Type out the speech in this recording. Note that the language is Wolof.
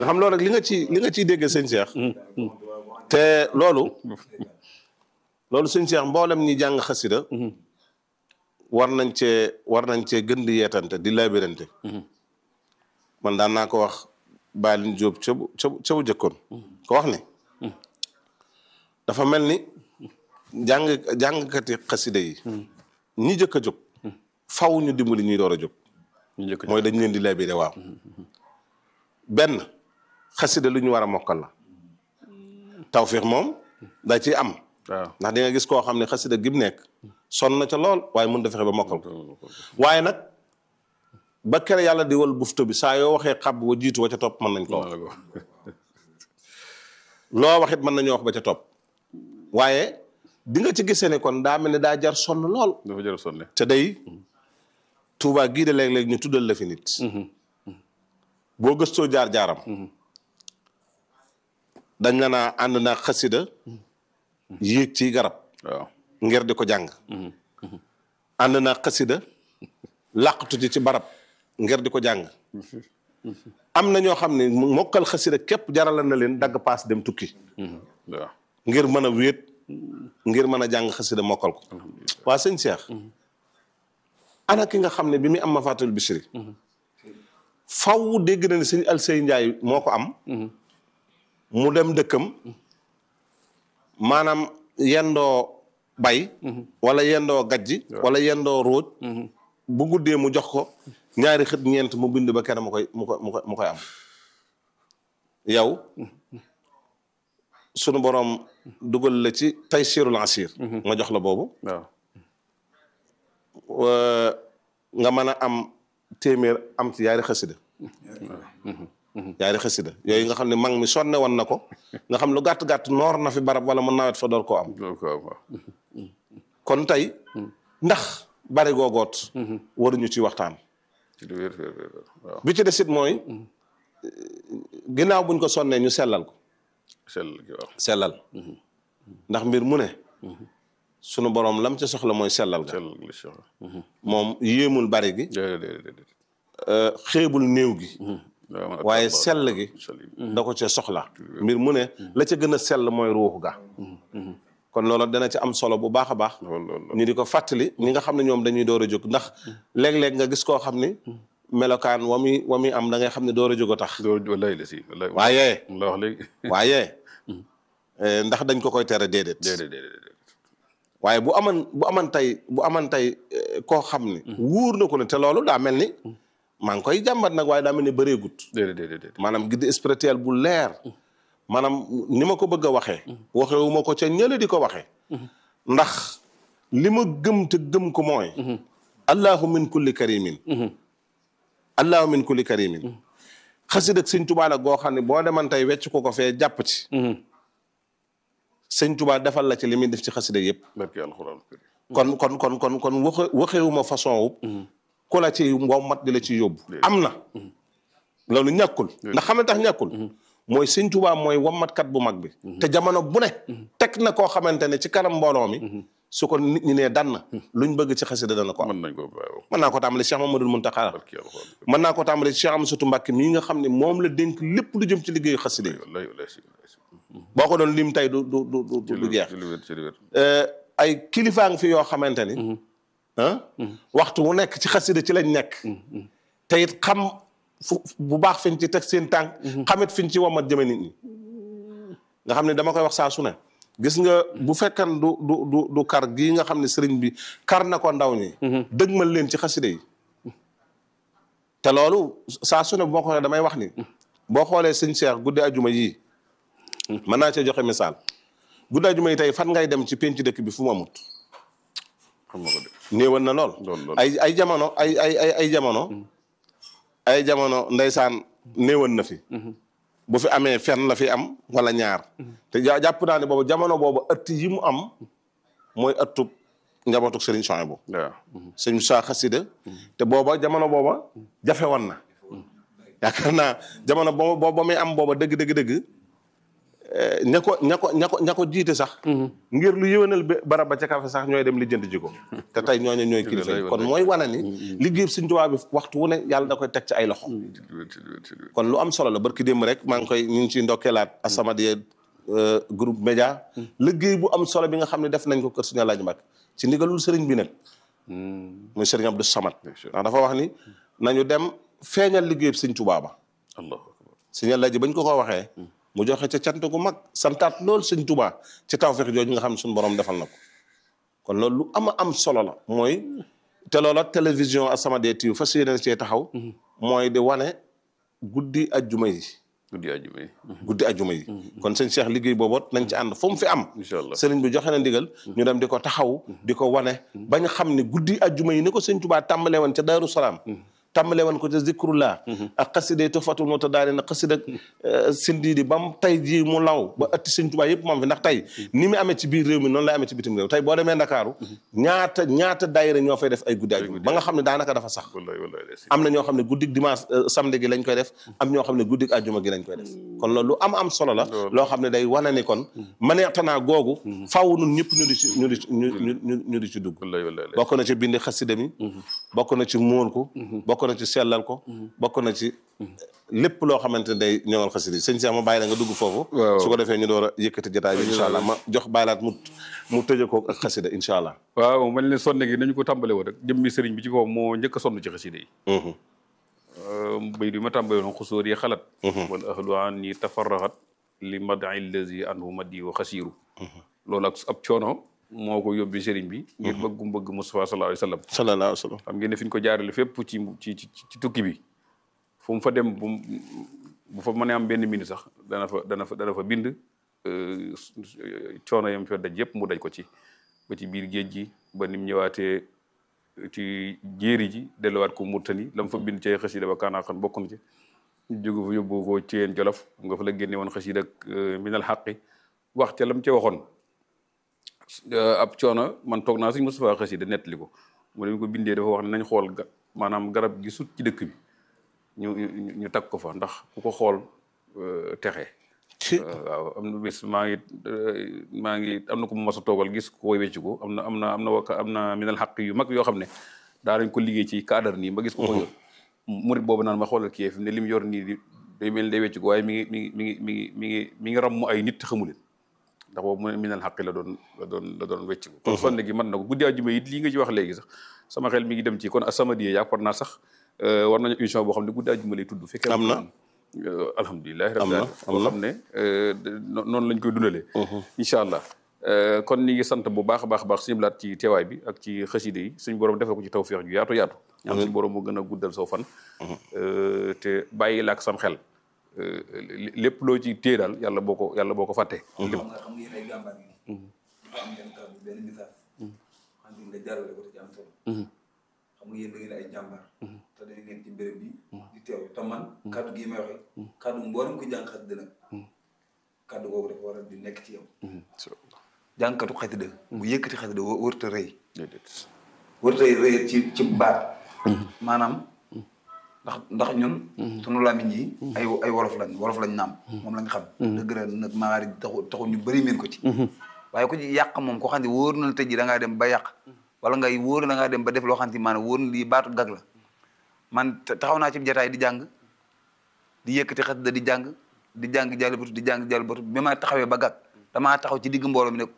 nga xam loolu rek li nga ci li nga ciy dégg sëñ Cheikh te loolu loolu sëñ Cheikh mboolem ñi jàng xasida war nañ cee war nañ cee gën di yeetante di labirante man daan naa ko wax Baalin Jóob ca bu ca bu ca bu jëkkoon ko wax ni dafa mel ni jàng jàngkati xasida yi ñi jëkk a jóg faw ñu dimbali ñuy door a jóg ñu njëkk mooy dañ leen di labiré waaw benn xasida lu ñu war a mokkal la tawfiix moom da ciy am waaw ndax di nga gis koo xam ne xasida gi mu nekk sonn na ca lool waaye mën da fexe ba mokkal ko waaye nag ba kere yàlla di wal bufto bi saa yoo waxee xab wa jiitu wa ca topp mën nañ ko wax loo wax it mën nañoo wax ba ca topp waaye di nga ci gisee ne kon daa mel ne daa jar sonn lool dafa jërë sonne te day Tuubaa gii de léeg-léeg ñu tuddal la fi nit boo gëstoo jaar-jaaram dañ la naa ànd naa xasida yéeg ci garab waaw ngir di ko jàng ànd naa xasida làqatu ci ci barab ngir di ko jàng am na ñoo xam ne mokkal xasida képp jarala na leen dagg paas dem tukki waaw ngir mën a wéet ngir mën a jàng xasida mokkal ko waa sëñ Cheikh ana ki nga xam ne bi muy am Mafatul Bichri faw dégg na ne sëñ Alsey Njaay moo ko am mu dem dëkkam maanaam yendoo bay wala yendoo gajji wala yendoo róoj bu guddee mu jox ko ñaari xët ñeent mu bind ba kenn mu koy mu koy mu koy mu koy am yow sunu boroom dugal la ci taysirul asir nga jox la boobu waaw wa- nga mën a am téeméer am ci yaari xasida yaari xasida yooyu nga xam ne mag mi sonne woon na ko nga xam lu gàtt-gàtt noor na fi barab wala mu nawet fa door koo am loolu ko am waaw kon tey ndax bari googoot waruñu ci waxtaan ci lu wér wér wér waaw bi ci desit mooy ginnaaw buñ ko sonnee ñu sellal ko sell gi waaw sellal ndax mbir mu ne sunu boroom lam ca soxla mooy sellal ga sell gi la Cheikh moom yéemul bari gi déedéet déedéet déedéet euh, xeebul néew gi waaw man waaye ak- sell gi sell gi da ko cee soxla mbir mu ne la ca gën a sell mooy ruuxu ga kon loolu dana ci am solo bu baax a baax loolu loolu ñu di ko fàttali ñi nga xam ne ñoom dañuy door a jóg ndax léeg-léeg nga gis koo xam ni melokaan wa muy wa muy am da ngay xam ne door a jóg a tax loolu wallaay la si wallaay waaye la wax léegi waaye eh, ndax dañ ko koy tere déedéet déedéet déedéet waaye bu aman bu aman tey bu aman tey eh, koo xam ni wóor na ko ne te loolu daa mel ni maa ngi koy jàmbat nag waaye daa mel ni bëreegut déedéet déedéet déedéet maanaam guide spirituel bu leer maanaam ni ma ko bëgg a waxee waxewu ma ko ca ñële di ko waxee ndax li ma gëm te gëm ko mooy allahu min kulli karimin allahu min kulli karimin xasid ak sëñ tubaa la goo xam ne boo deman tey wecc ko ko fee jàpp ci sëñ tubaa defal la ci li muy def ci xasida yëpp barke alxuraan kon kon kon kon kon waxe waxewuma façon wu ku la ci wommat di la ci yóbbu am na loolu ñàkkul ndax xam ne tax ñàkkul mooy sëñ Tuubaa mooy wommatkat bu mag bi te jamono bu ne teg na koo xamante ne ci kanam mbooloo mi su ko nit ñi nee dann luñ bëgg ci xasida dana ko am mën nañ ko waaw mën naa ko tàmbali Cheikh Mamadou Muntaxa barke alxuraan mën naa ko tàmbali Cheikh Amsatou Mbàkke mii nga xam ne moom la dénk lépp lu jëm ci liggéeyu xasida yi wallaay wallaay si wallaay si boo ko doon lim tey du du du du ci du lu jeex ci lu wér ci lu wér Euh, ay kilifaa ngi fi yoo xamante ni ah waxtu wu nekk ci xasida ci lañ nekk te it xam fu bu baax fiñ ci teg seen tànk xamit fiñ ci wamat jëme nit ñi nga xam ne dama koy wax saa su ne gis nga bu fekkan du du du du kar gii nga xam ne sëriñ bi kar na ko ndaw ñi dëgmal leen ci xasida yi te loolu saa su ne boo ko waxee damay wax ni boo xoolee sëñ Cheikh guddi ajuma yii mën naa cee joxe misaal guddi ajuma yi tey fan ngay dem ci penc dëkk bi fu mu amut xam nga ko de néewoon na lool lool lool ay ay jamono ay ay ay ay jamono ay jamono ndeysaan néewoon na fi bu fi amee fenn la fi am wala ñaar te ja- jàpp naa ne boobu jamono boobu ëtt yi mu am mooy ëttub njabootuk Serigne Souhaïbou waaw sëñ Moussa Xasida te booba jamono booba jafe woon na yaakaar naa jamono booba booba muy am booba dëgg dëgg dëgg eh, ña ko ña ko ña ko ña ko jiite sax ngir lu yëwénal ba- barab ba ca kafe sax ñooy dem lijjanti ji ko te tey ñooñu ñooy kilifa yi kon mooy wane ni liggéey Sëñ Tuubaa bi waxtu wu ne yàlla da koy teg ci ay loxo ci lu wér ci lu wér ci lu wér. kon lu am solo la barki démb rek maa ngi koy ñu ngi ciy ndokkeelaat As-Samadiyya euh, groupe média liggéey bu am solo bi nga xam ne def nañ ko kër Sëñ Alaaji Mbàkke ci ndigalul sëriñ bi nag muy sëriñ Abdou Samad ndax dafa wax ni nañu dem feeñal liggéey Sëñ Tuubaa ba allahu akbar Sëñ Alaaji bañ ko ko waxee mu joxe ca cant gu mag santaat lool Sëñ Tuubaa ci tawfeex jooju nga xam ne suñu borom defal na ko kon loolu lu ama am solo la mooy te loola télévision As-Samadiyya TV fas yéene cee taxaw mooy di wane guddi ajjuma yi guddi àjjuma yi guddi ajjuma yi kon sëñ Cheikh liggéey booboot nañ ci ànd fu mu fi am incha allah sëriñ bi joxe na ndigal ñu dem di ko taxaw di ko wane bañ xam ne guddi ajjuma yi ni ko sëñ Tuubaa tàmbalee woon ca Daaru Salaam tàmbalee woon ko ca zikrullah ak xasida Tuhfatul Mutadaarin xasida sindiidi ba mu tey jii mu law ba ëtti sëñ Tuubaa yëpp moom fi ndax tey ni mu amee ci biir réew mi noonu lay amee ci bitim réew tey boo demee Ndakaaru ñaata ñaata daayira ñoo fay def ay guddi ajjuma ba nga xam ne daanaka dafa sax wallahi wallahi des am na ñoo xam ne guddik dimanche euh, samedi gi lañ koy def am ñoo xam ne guddik àjjuma gi lañ koy def kon loolu lu am am solo la loo xam ne day wane ni kon maneextanaa googu faaw nun ñëpp ñu di ci ñu di ci ñu ñu ñu ñu di ci dugg wallahi wallahi des bokk na ci bindi xasida mi bokk na ci móol ko bokk na ci sellal ko bokk na ci lépp loo xamante ne day ñëwal xasida yi sëñ Cheikh ma bàyyi la nga dugg foofu Waaw. su ko defee ñu door a yëkkati jotaay bi incha allah ma jox bàyyilaat mu mu tëje ko ak xasida incha allah waaw mel ne sonne gi nañu ko tàmbale woon rek jëmmi sëriñ bi ci kaw moo njëkk a sonn ci xasida yi Mhm. bay bi ma tàmbale woon xusóor yi xalat wal ahlu an ni tafarraxat li madi lazi anhu madi wa xasiiru loolu ak ab coono moo ko yóbbi sëriñ bi ngir bëggum bëgg Mustafa sallallahu alayhi wa sallam sallallahu alayhi wa sallam xam ngeen ne fi ñu ko jaarale fépp ci ci ci ci tukki bi fu mu fa dem bu mu bu fa mënee am benn minute sax dana fa dana fa dana fa bind euh, coono yam fa daj yëpp mu daj ko ci ba ci biir géej gi ba nim ñëwaatee ci jéeri ji delluwaat ko Murtani la mu fa bind ci xasida ba kaanaa xan bokk na ci ñu jóge fa yóbbu ko ci yeen jolof nga fa la génne woon xasida ak minal xaqi wax ca lam ca waxoon ab coono man toog naa suñ Moustapha xasida nettali ko mu ne ko bindee dafa wax ne nañ xool ga maanaam garab gi sut ci dëkk bi ñu ñu ñu tag ko fa ndax ku ko xool euh, texe ci waaw am na bis maa ngi maa ngi am na ko mu mas a toogal gis ko koy wecc ko am na am na am na waka am na minal xaq yu mag yoo xam ne daa nañ ko liggéey ci cadre nii ba gis ko ko yor murit boobu naan ma xoolal kii fi mu ne li mu yor nii di day mel ni day wecc ko waaye mi ngi mi ngi mi ngi mi ngi mi ngi mi ngi ramm ay nit xamu leen ndax boobu mu ne minal xaq la doon la doon la doon wecc ko kon sonne gi mën na ko guddi àjjuma it lii nga ci wax léegi sax sama xel mi ngi dem ci kon As-Samadiyya yaakaar naa sax euh, war nañu émission boo xam ne guddi àjjuma lay tudd fekkee Am na. Euh, alhamdulilah Am na, rabbil alamin boo xam ne euh, de- no- noonu lañ koy dundalee incha allah Euh, kon ñi ngi sant bu baax a baax a baax suñu laat ci teewaay bi ak ci xaside yi suñu borom defal ko ci tawféex ju yaatu yaatu ñaan suñu borom mu gën a guddal soo fan Euh, te bàyyi la ak sam xel Euh, lé- lépp loo ci téye daal yàlla boo ko yàlla boo ko fàttee lépp xam nga xam ngeen ay jàmbaar yi. dafa am benn kàddu benn message. xam nga nga jaarale ko te ci am solo. xam nga yéen da ngeen ay jàmbaar. te da ngeen ci béréb bi. di teew te man. kàddu gii may waxee. kàddu mboolem ko jàng xasida nag. kàddu googu dafa war a di nekk ci yow. jàngkatu xasida bu yëkkati xasida wë wërta rëy. déedéet wërta rëy ci ci baat. maanaam. ndax ndax ñun. sunu làmmiñ yi. ay ay wolof lañ wolof lañ naam. moom lañ xam. dëgg la nag maari taxu taxu ñu bëri meen ko ci. waaye ku ci yàq moom ko xam ne wóor na la tey jii da ngaa dem ba yàq. wala ngay wóor na da ngaa dem ba def loo xam ne maanaam wóor na lii baatu gag la. man ta- taxaw naa ci jataay di jàng di yëkkati xasida di jàng di jàng jàll batu di jàng jàll batu bi ma taxawee ba gag damaa taxaw ci digg mbooloo mi ne